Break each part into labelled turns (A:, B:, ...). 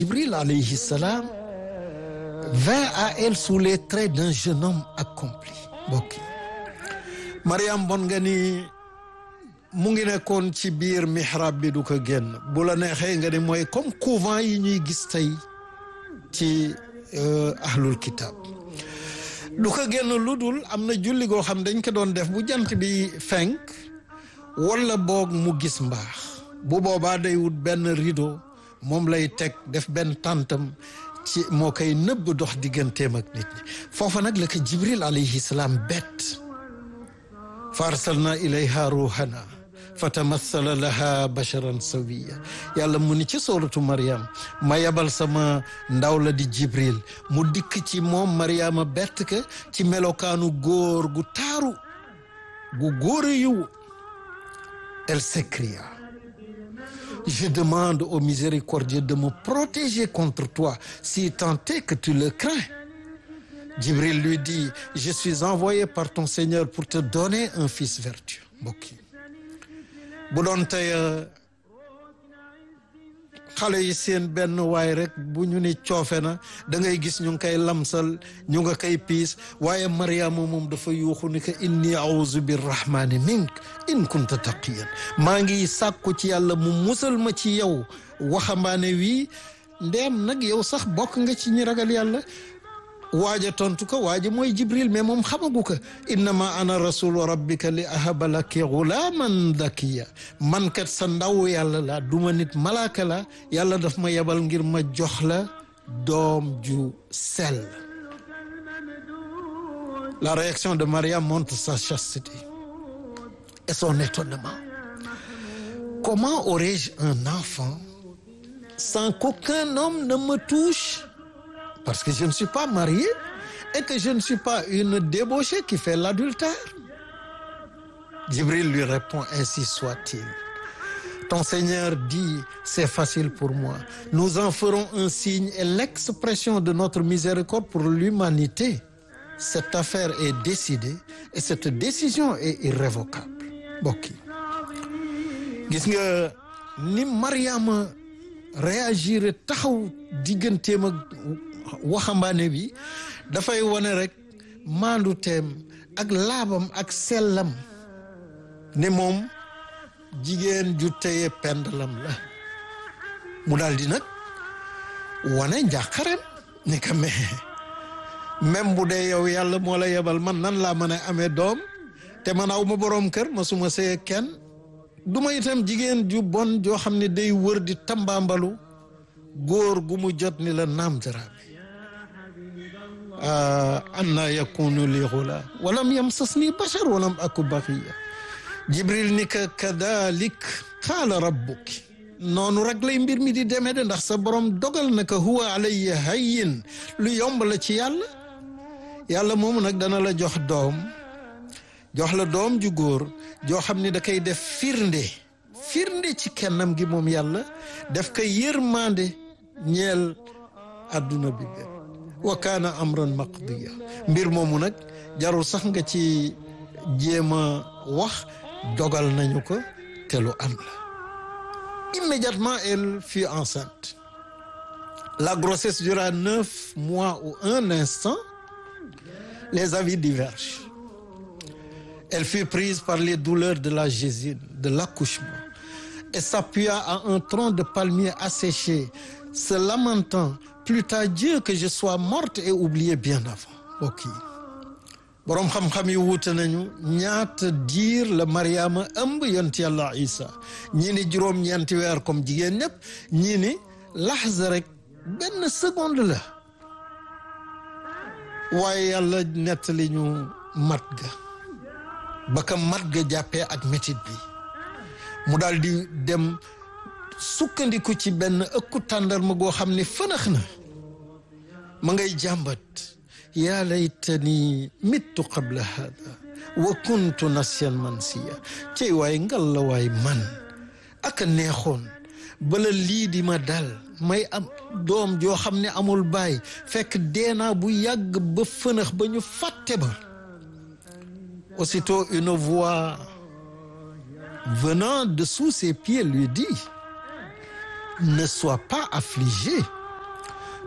A: Jibril alayhi salam vint à elle sous les traits d'un jeune homme accompli mbokk yi Mariam bon nga ni mu ngi nekkoon ci biir mihrab bi du ko génn bu la neexee nga ni mooy comme couvent yi ñuy gis tey ci ahlul kitab du ko génn lu dul am na julli goo xam dañ ko doon def bu jant bi fenk wala boog mu gis mbaax bu boobaa day wut benn rideau moom lay teg def benn tàntam ci moo koy nëbb dox digganteem ak nit ñi foofa nag la ko jibril alayhi salaam bett fa arsalna ilayha ruhana fa tamassala laha basharan sawiya yàlla mu ni ci sooratu mariam ma yabal sama ndaw la di jibril mu dikk ci moom mariama bett ka ci melokaanu góor gu taaru gu góor a yiw elle s'écria je demande au miséricordieux de me protéger contre toi si tant est que tu le crains Jibril lui dit je suis envoyé par ton Seigneur pour te donner un fils vertueux mbokk yi bu doon tey xale yi seen benn waay rek bu ñu ni coofe na da ngay gis ñu ngi koy lamsal ñu nga koy piis waaye Mariama moom dafa yuuxu ni ko inni auzu birrahmani mink in kunta taqiyan maa ngi sàkku ci yàlla mu musal ma ci yow waxambaane wii ndeem nag yow sax bokk nga ci ñi ragal yàlla waaja tontu ko waaja mooy jibril mais moom xamagu ko innama ana rasulu rabbika li ahaba laki gulaaman dakiya man kat sa ndaw yàlla la duma nit malaaka la yàlla daf ma yebal ngir ma jox la doom ju sell la réaction de Mariam montre sa chasteté et son étonnement comment aurais-je un enfant sans qu'aucun homme ne me touche parce que je ne suis pas marié et que je ne suis pas une débauchée qui fait l'adultère. Jibril lui répond, ainsi soit-il. Ton Seigneur dit, c'est facile pour moi. Nous en ferons un signe et l'expression de notre miséricorde pour l'humanité. Cette affaire est décidée et cette décision est irrévocable. Bokki gis nga ni Mariama réagir taxaw digganteem ak waxambaane bi dafay wane rek maandu teem ak laabam ak sellam ne moom jigéen ju téye pendalam la mu daal di nag wane njàqarem ni ka mais même bu dee yow yàlla moo la yebal man nan laa mën a amee doom te man aw ma boroom kër ma suma sëye kenn du ma itam jigéen ju bon joo xam ne day wër di tambaambalu góor gu mu jot ni la naam daraame anna yakunu li xula walam yamsasni bashar walam aku baxiya jibril ni ka kadalik qaala rabbuki noonu rek lay mbir mi di demee de ndax sa borom dogal na ka huwa alayya hayyin lu yomb la ci yàlla yàlla moomu nag dana la jox doom jox la doom ju góor joo xam ni da koy def firnde firnde ci kennam gi moom yàlla def ko yërmande ñeel adduna bi bépp wa kaana amran maqdiya mbir moomu nag jarul sax nga ci jéem a wax dogal nañu ko te lu am la immédiatement elle fut enceinte la grossesse dura neuf mois ou un instant les avis divergent elle fut prise par les douleurs de la gésine de l'accouchement et s'appuya à un tronc de palmier asséché se lamentant plût à Dieu que je sois morte et oubliée bien avant ok boroom xam-xam yi wuute nañu ñaata diir la Mariama ëmb yont yàlla Isa ñii ni juróom-ñeenti weer comme jigéen ñëpp ñii ni laxza rek benn seconde la waaye yàlla nettali ñu mat ga ba ka mat ga jàppee ak métit bi mu daal di dem sukkandiku ci benn ëkku tàndarma goo xam ne fënax na ma ngay jàmbat yaa laytani mittu qabla hada wa kuntu nasiyan mansiya cey waay ngal la waay man aka neexoon bala lii di ma dal may am doom joo xam ne amul baay fekk deenaa bu yàgg ba fënax ba ñu fàtte ba aussitôt une voix venant de sous ses pieds lui dit ne sois pas affligé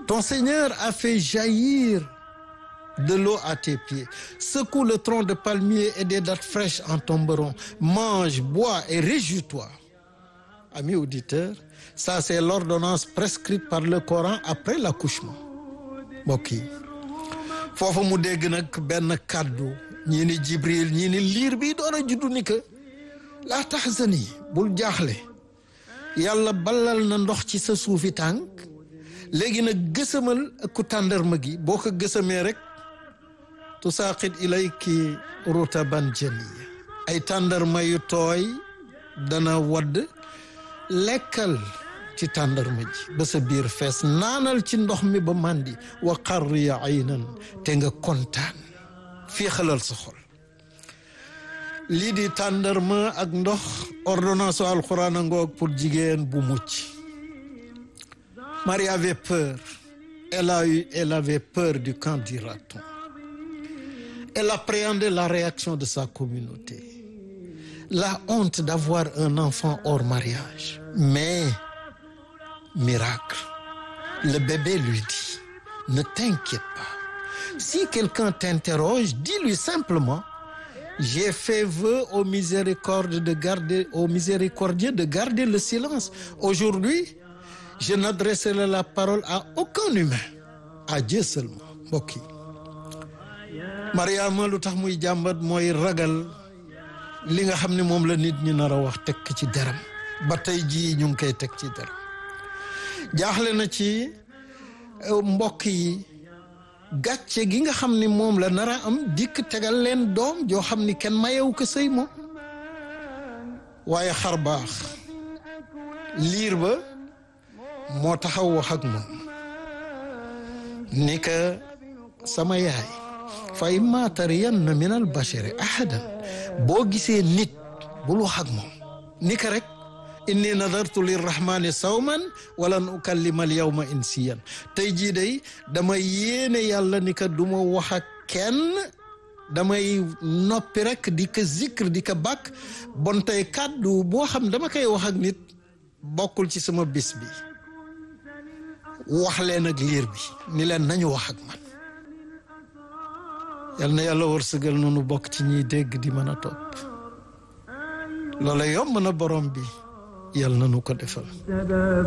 A: ton Seigneur a fait jaillir de l'eau à tes pieds secoue le tronc de palmier et des dattes fraîches en tomberont mange bois et réjouis-toi amis auditeurs ça c'est l'ordonnance prescrite par le Coran après l'accouchement mbokk yi foofu mu dégg nag benn kàddu ñii ni Jibril ñii ni liir bi door a juddu ni que laa tahzani bul jaaxle yàlla balal na ndox ci sa suufi tànk léegi nag gësamal ku tàndarma gi boo ko gësamee rek tusaaqit ilayki rutaban janiya ay tàndarma yu tooy dana wadd lekkal ci tàndarma ji ba sa biir fees naanal ci ndox mi ba màndi wa qarri aynan te nga kontaan féexalal sa xol lii di tàndarma ak ndox ordonnance u alquran a ngoog pour jigéen bu mucc Marie avait peur elle a eu elle avait peur du camp du raton elle appréhendait la réaction de sa communauté la honte d'avoir un enfant hors mariage mais miracle le bébé lui dit ne t'inquiète pas si quelqu'un t'interroge dis-lui simplement j'ai fait vœu au miséricorde de garder au miséricordieux de garder le silence aujourd'hui je n'adresserai la parole à aucun humain à Dieu seulement mbokk yi Mariama lu tax muy jàmbat mooy ragal li nga xam ne moom la nit ñi nar a wax teg ci deram ba tey jii ñu ngi koy teg ci deram jaaxle na ci mbokk yi gàcce gi nga xam ni moom la nar a am dikk tegal leen doom joo xam ni kenn mayewu ko sëy moom waaye xar baax liir ba moo taxaw wax ak moom ni ka sama yaay fa imma tariyanna min al bashari ahadan boo gisee nit bul wax ak moom ni ka rek inni nadartu lirrahmani sawman walan ukallima al yawma insiyan tey jii day dama yéene yàlla ni ka du ma wax ak kenn damay noppi rek di ko zikr di ko bàkk bon tey kàddu boo xam dama koy wax ak nit bokkul ci sama bis bi wax leen ak liir bi ni leen nañu wax ak man yal na yàlla wërsëgal noonu bokk ci ñiy dégg di mën a topp loola yomb na borom bi yal na nu ko defal